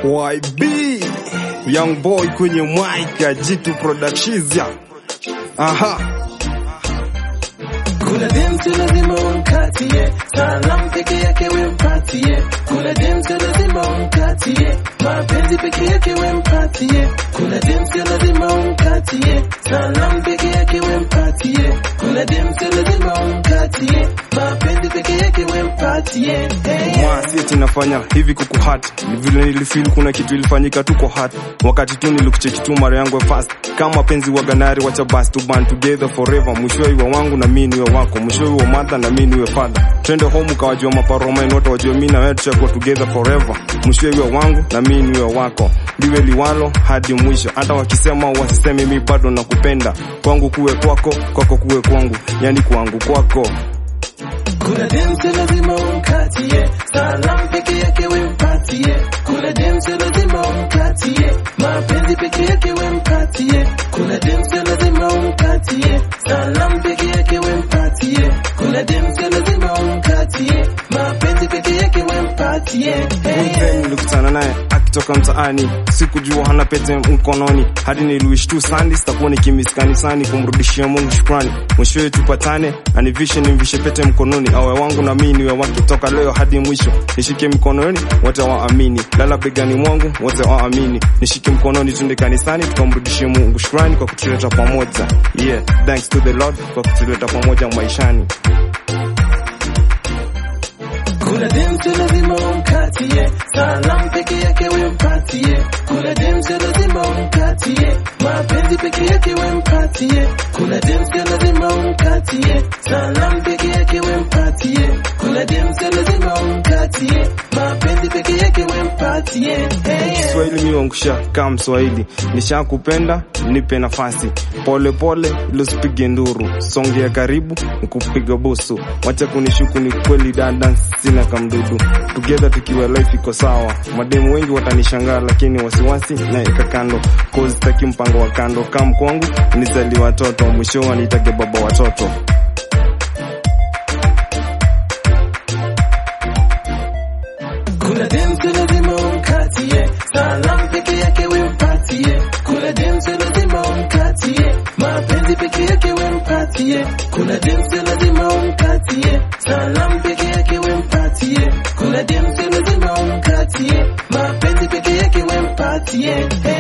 YB Young Boy kwenye mic ya Jitu Productions. Aha. Kuna demsi lazima umkatie, salamu peke yake wempatie. Kuna demsi lazima umkatie, mapenzi peke yake wempatie. Kuna demsi lazima umkatie, salamu peke yake wempatie. Kuna demsi lazima umkatie, mapenzi peke yake wempatie. Hey, yeah. Mwasi eti nafanya hivi kukuhat ni vile nilifeel kuna kitu ilifanyika tu kwa hat wakati tu nilikucheki tu mara yangu ya fast kama penzi wa ganari wacha basi to band together forever mwishowe iwe wangu na mimi niwe wako mwishowe iwe mother na mimi niwe father twende home kawajua maparomain wote wajue mimi na wewe tutakuwa together forever mwishowe iwe wangu na mimi niwe wako liwe liwalo hadi mwisho hata wakisema wasiseme mimi bado nakupenda kwangu kuwe kwako kwako kuwe kwangu yani kwangu kwako Kuna demsi lazima umkatie, salamu peke yake wempatie. Kuna demsi lazima umkatie, mapenzi peke yake wempatie. Kuna demsi lazima umkatie, salamu peke yake wempatie. Kuna demsi lazima umkatie, mapenzi peke yake wempatie. Hey, Mzee nilikutana naye akitoka mtaani, sikujua hana pete mkononi, hadi niliwish tu sandi sitakuwa nikimiss kanisani kumrudishia Mungu shukrani. Mwishowe tupatane, anivishe nimvishe pete mkononi, awe wangu na mimi niwe wake, toka leo hadi mwisho. Nishike mkononi, wote waamini, lala begani mwangu, wote waamini. Nishike mkononi, tunde kanisani, tukamrudishie Mungu shukrani kwa kutuleta pamoja. Yeah, thanks to the Lord kwa kutuleta pamoja maishani. Kuna demsi lazima umkatie, salamu peke yake wempatie. Kuna demsi lazima umkatie, mapenzi peke yake wempatie. Kuna demsi lazima umkatie, salamu peke yake wempatie. Kuna demsi lazima umkatie, mapenzi peke yake wempatie. Hey, yeah. Kiswahili mi wangusha kama Mswahili, nishakupenda nipe nafasi, pole pole ili usipige nduru, songea karibu nikupiga busu, wacha kunishuku, ni kweli dada, sina kamdudu, together tukiwa life iko sawa. Mademu wengi watanishangaa, lakini wasiwasi naeka kando, cause sitaki mpango wa kando, kam kwangu nizali watoto, mwisho wanitage baba watoto. Kuna demsi lazima umkatie, salamu peke yake wempatie. Kuna demsi lazima umkatie, mapenzi peke yake wempatie. Kuna demsi lazima umkatie, salamu peke yake wempatie. Kuna demsi lazima umkatie, mapenzi peke yake wempatie. Hey.